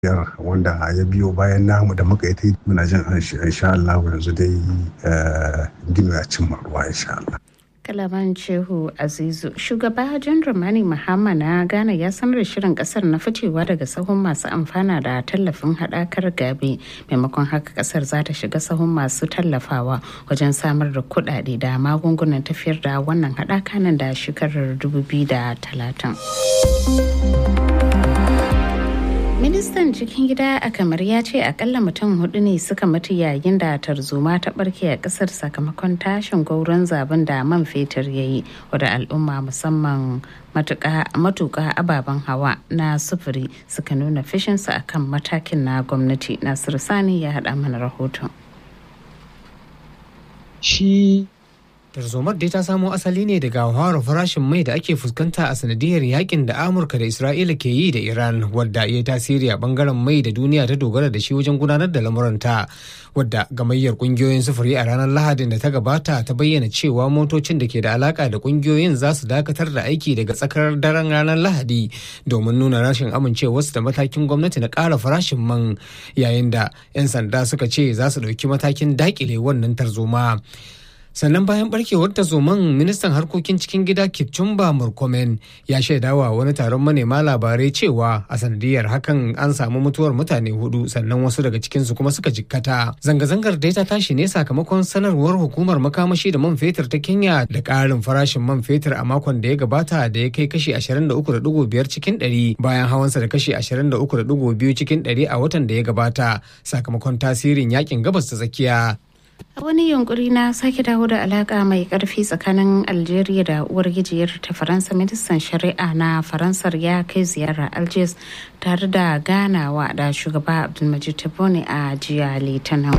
biyar wanda ya biyo bayan namu da muka yi ta muna jin insha Allah yanzu dai gino ya cimma ruwa insha Allah. kalaman shehu azizu shugaba jan romani muhammad na ghana ya sanar da shirin kasar na ficewa daga sahun masu amfana da tallafin hadakar gabe maimakon haka kasar za ta shiga sahun masu tallafawa wajen samar da kudade da magungunan tafiyar da wannan hadaka nan da shekarar 2030 ministan cikin gida a kamar ya ce akalla mutum hudu ne suka mutu yayin da tarzoma ta barke a kasar sakamakon tashin gauron zaben da man fetur ya yi wadda al'umma musamman matuka ababen hawa na sufuri suka nuna fishinsa akan matakin na gwamnati nasiru sani ya haɗa mana rahoton shi tarzomar dai ta samo asali ne daga hawar farashin mai da ake fuskanta a sanadiyar yakin da amurka da isra'ila ke yi da iran wadda ya tasiri a bangaren mai da duniya ta dogara da shi wajen gudanar da lamuranta wadda gamayyar kungiyoyin sufuri a ranar lahadin da ta gabata ta bayyana cewa motocin da ke da alaka da kungiyoyin za su dakatar da aiki daga tsakar daren ranar lahadi domin nuna rashin amincewarsu da matakin gwamnati na ƙara farashin man yayin da 'yan sanda suka ce za su ɗauki matakin dakile wannan tarzoma. sannan bayan barkewar zoman ministan harkokin cikin gida kipchumba murkomen ya shaidawa wani taron manema labarai cewa a sanadiyar hakan an samu mutuwar mutane hudu sannan wasu daga cikinsu kuma suka jikkata zanga-zangar dai ta tashi ne sakamakon sanarwar hukumar makamashi da man fetur ta kenya da ƙarin farashin man fetur a makon da ya gabata da ya kai kashi 23.5 cikin 100 bayan hawansa da kashi 23.2 cikin 100 a watan da ya gabata sakamakon tasirin yakin gabas ta tsakiya a wani yunkuri na sake dawo da alaka mai karfi tsakanin algeria da uwar gijiyar ta faransa ministan shari'a na faransar ya kai ziyara algiers tare da ganawa da shugaba abdulmajid tebboune a jiya litinin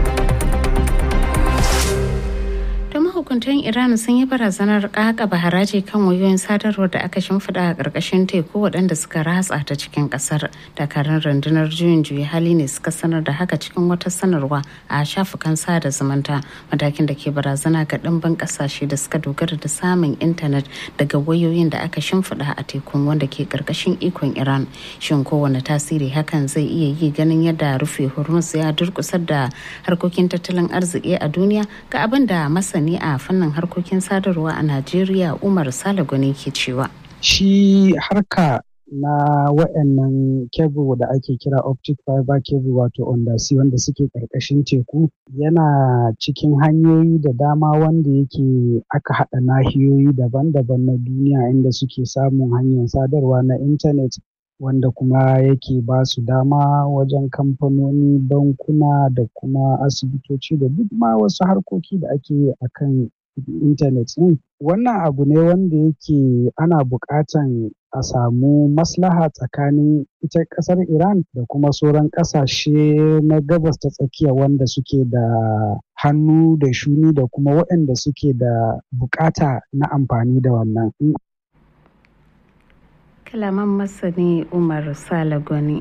mahukuntan iran sun yi barazanar kakaba haraji kan wayoyin sadarwar da aka shimfiɗa a ƙarƙashin teku waɗanda suka ratsa ta cikin ƙasar dakarun rundunar juyin juyi hali ne suka sanar da haka cikin wata sanarwa a shafukan sada zumunta matakin da ke barazana ga ɗimbin ƙasashe da suka dogara da samun intanet daga wayoyin da aka shimfiɗa a tekun wanda ke ƙarƙashin ikon iran shin kowane tasiri hakan zai iya yi ganin yadda rufe hormuz ya durƙusar da harkokin tattalin arziki a duniya ga abin da masani masani a fannin harkokin sadarwa a Najeriya Umar Salagoni ke cewa. Shi harka na wa'annan kebul da ake kira optic fiber cable wato undersea wanda suke ƙarƙashin teku yana cikin hanyoyi da dama wanda yake aka haɗa nahiyoyi daban-daban na duniya inda suke samun hanyar sadarwa na intanet wanda kuma yake ba su dama wajen kamfanoni bankuna da kuma asibitoci da duk ma wasu harkoki da ake yi a kan intanet ɗin wannan abu ne wanda yake ana buƙatan a samu maslaha tsakanin ita ƙasar iran da kuma sauran ƙasashe na gabas ta tsakiya wanda suke da hannu da shuni da kuma waɗanda suke da buƙata na amfani da wannan kalaman masani umar salagoni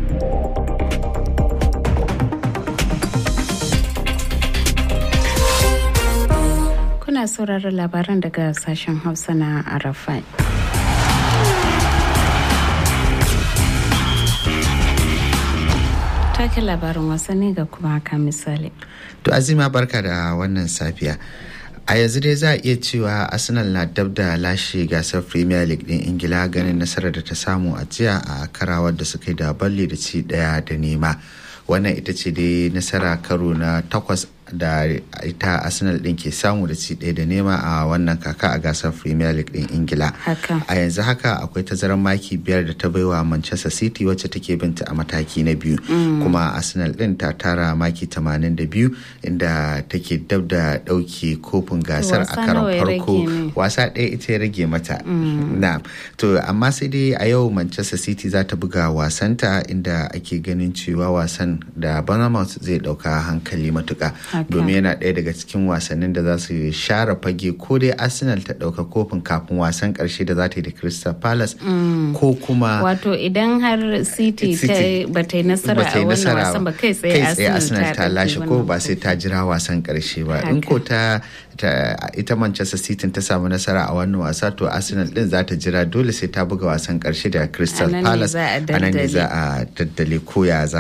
kuna sauraron labaran daga sashen hausa na arafai take labarin wasanni ga kuma haka misali to azima barka da wannan safiya a yanzu dai za a iya cewa arsenal na dab da lashe gasar premier league din ingila ganin nasarar da ta samu a jiya a karawar da suka yi da balle da ci daya da nema wannan ita ce dai nasara karo na takwas da ita arsenal din ke samu da ci ɗaya da nema a wannan kaka a gasar premier league din ingila a yanzu haka akwai tazarar maki biyar da ta baiwa manchester city wacce take binta a mataki na biyu kuma arsenal din ta tara maki 82 inda take dab da ɗauke kofin gasar a karon farko wasa ɗaya ita ya rage mata na to amma sai dai a yau manchester city za ta buga wasanta inda ake ganin cewa wasan da bournemouth zai ɗauka hankali matuka domin yana ɗaya daga cikin wasannin da za su share fage ko dai arsenal ta ɗauka kofin kafin wasan ƙarshe da za ta yi da crystal palace ko kuma wato idan har city ba ta yi nasara a wannan wasan ba kai tsaye arsenal ta lashe ko ba sai ta jira wasan ƙarshe ba in ko ta ita manchester city ta samu nasara a wannan wasa to arsenal din za ta jira dole sai ta buga wasan ƙarshe da crystal palace a nan ne za a daddale koya za